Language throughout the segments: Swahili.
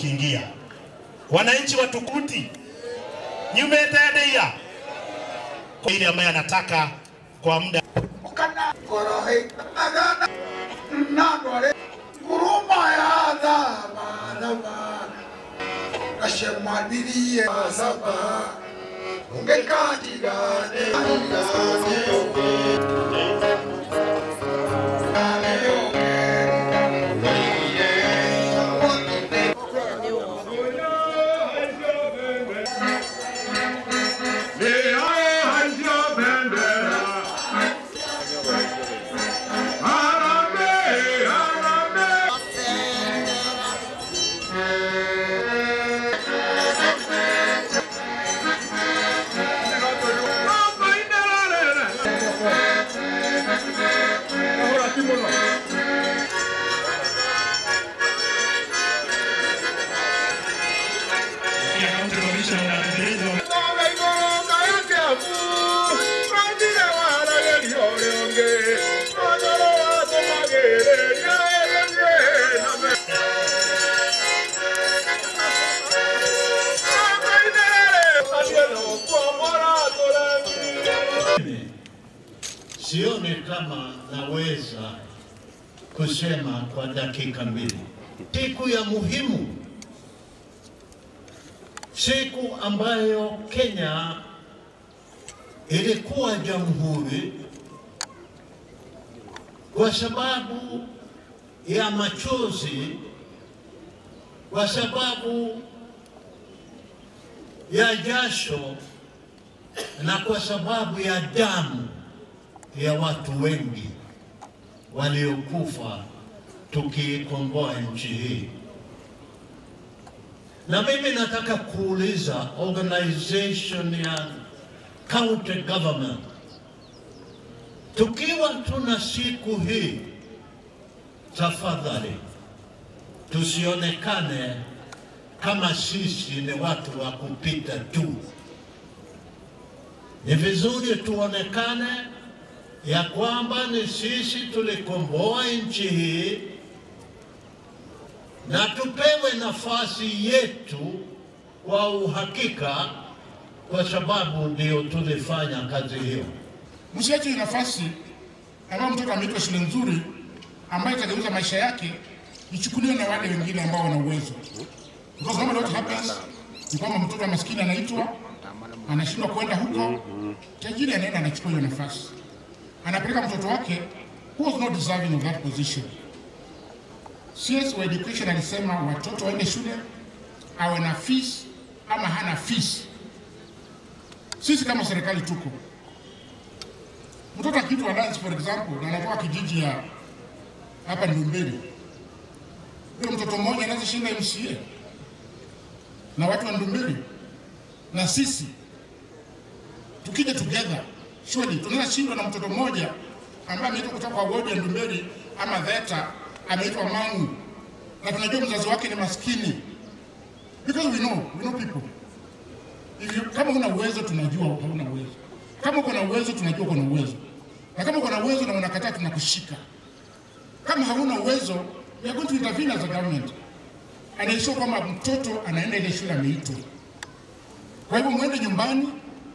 ukiingia. Wananchi wa Tukuti, nyumetedeia kwa ile ambaye anataka kwa muda kana korohe agana nandwale kuruma ya dhama dhama kashemwadirie saba ungekatigane Sioni kama naweza kusema kwa dakika mbili. Siku ya muhimu, siku ambayo Kenya ilikuwa jamhuri kwa sababu ya machozi, kwa sababu ya jasho na kwa sababu ya damu ya watu wengi waliokufa tukiikomboa nchi hii. Na mimi nataka kuuliza organization ya county government, tukiwa tuna siku hii, tafadhali tusionekane kama sisi ni watu wa kupita tu. Ni vizuri tuonekane ya kwamba ni sisi tulikomboa nchi hii na tupewe nafasi yetu kwa uhakika, kwa sababu ndio tulifanya kazi hiyo. Msiache hii nafasi ambayo mtoto ameitwa shule nzuri ambayo itageuza maisha yake ichukuliwe na wale wengine ambao wana uwezo. Because normally what happens ni kwamba mtoto wa maskini anaitwa, anashindwa kwenda huko, tajiri anaenda anachukua hiyo nafasi, anapeleka mtoto wake who was not deserving of that position. CS wa education alisema watoto waende shule, awe na fees ama hana fees. Sisi kama serikali tuko mtoto akiitwa dance for example, na anatoka kijiji ya hapa Ndumberi, huyo mtoto mmoja anaweza shinda MCA na watu wa Ndumberi na sisi tukija together, surely tunaweza shindwa na mtoto mmoja ambaye ameitwa kutoka kwa wodi ya Ndumberi ama Theta, ameitwa Mangu na tunajua mzazi wake ni maskini, because we know, we know people. If you, kama una uwezo tunajua hauna uwezo, kama uko na uwezo tunajua uko na uwezo, na kama uko na uwezo na unakataa tunakushika. Kama hauna uwezo, we are going to intervene as a government and ensure kwamba mtoto anaenda ile shule ameitwa. Kwa hivyo mwende nyumbani,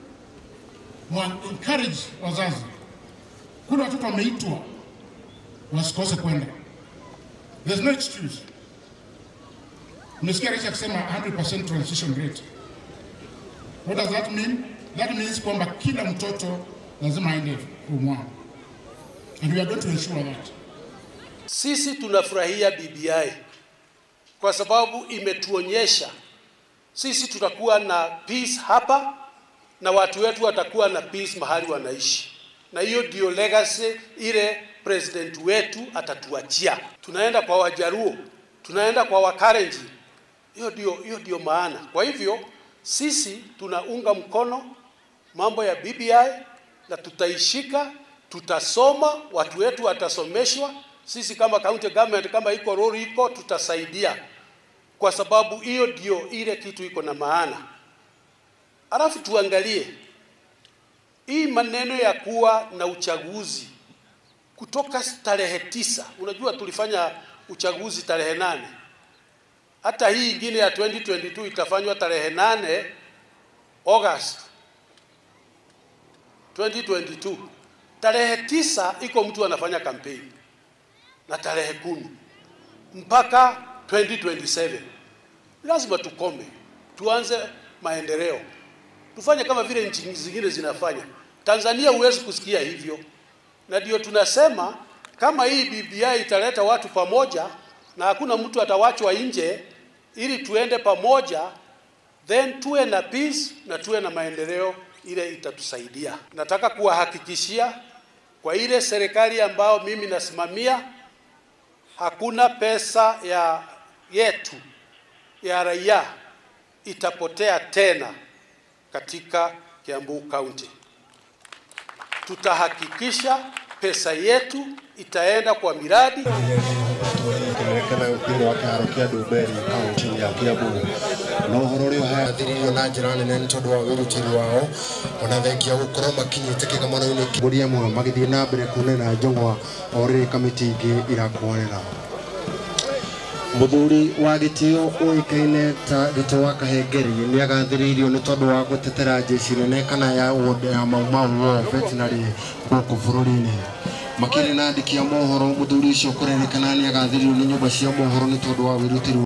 mwa encourage wazazi, kuna watoto wameitwa wasikose kwenda. There's no excuse. Nimesikia rais akisema 100% transition rate. What does that mean? That means kwamba kila mtoto lazima aende form 1. And we are going to ensure that. Sisi tunafurahia BBI kwa sababu imetuonyesha sisi tutakuwa na peace hapa na watu wetu watakuwa na peace mahali wanaishi, na hiyo ndio legacy ile president wetu atatuachia. Tunaenda kwa Wajaruo, tunaenda kwa Wakarenji, hiyo ndio hiyo ndio maana. Kwa hivyo sisi tunaunga mkono mambo ya BBI na tutaishika, tutasoma, watu wetu watasomeshwa. Sisi kama county government, kama iko rori iko, tutasaidia kwa sababu hiyo ndio ile kitu iko na maana. Alafu tuangalie hii maneno ya kuwa na uchaguzi kutoka tarehe tisa. Unajua tulifanya uchaguzi tarehe nane hata hii ingine ya 2022 itafanywa tarehe nane August 2022. Tarehe tisa iko mtu anafanya kampeni na tarehe kumi mpaka 2027 lazima tukome, tuanze maendeleo, tufanye kama vile nchi zingine zinafanya. Tanzania huwezi kusikia hivyo, na ndio tunasema kama hii BBI italeta watu pamoja na hakuna mtu atawachwa nje, ili tuende pamoja, then tuwe na peace na tuwe na maendeleo, ile itatusaidia. Nataka kuwahakikishia kwa ile serikali ambayo mimi nasimamia, hakuna pesa ya yetu ya raia itapotea tena katika Kiambu County. Tutahakikisha pesa yetu itaenda kwa miradi kĩonekana thĩinĩ wa kĩharo kĩa Ndumberi kaunti ya Kiambu na ũhoro ũrĩa ũhathĩrĩirio na njĩra nene nĩ tondũ wa wĩrutĩri wao ona thengia gũkorwo makinyĩte kĩgomano-inĩ mbũri ĩmwe magĩthiĩ na mbere kunena njong'wa o rĩrĩ kamĩtĩ ingĩ irakwanĩra mũthuri wa gĩtĩo ũĩkaine ta gĩtĩ wa kahengeri nĩ agathĩrĩirio nĩ tondũ wa gũtetera jeshi nene kana ya ward ya maumau wa veterinary gũkũ bũrũri-inĩ makĩrĩ na andĩki a mohoro mũthuri ũcio kũrerĩkana nĩ agathĩrĩirio nĩ nyũmba cia mohoro nĩ tondũ wa wĩrutĩri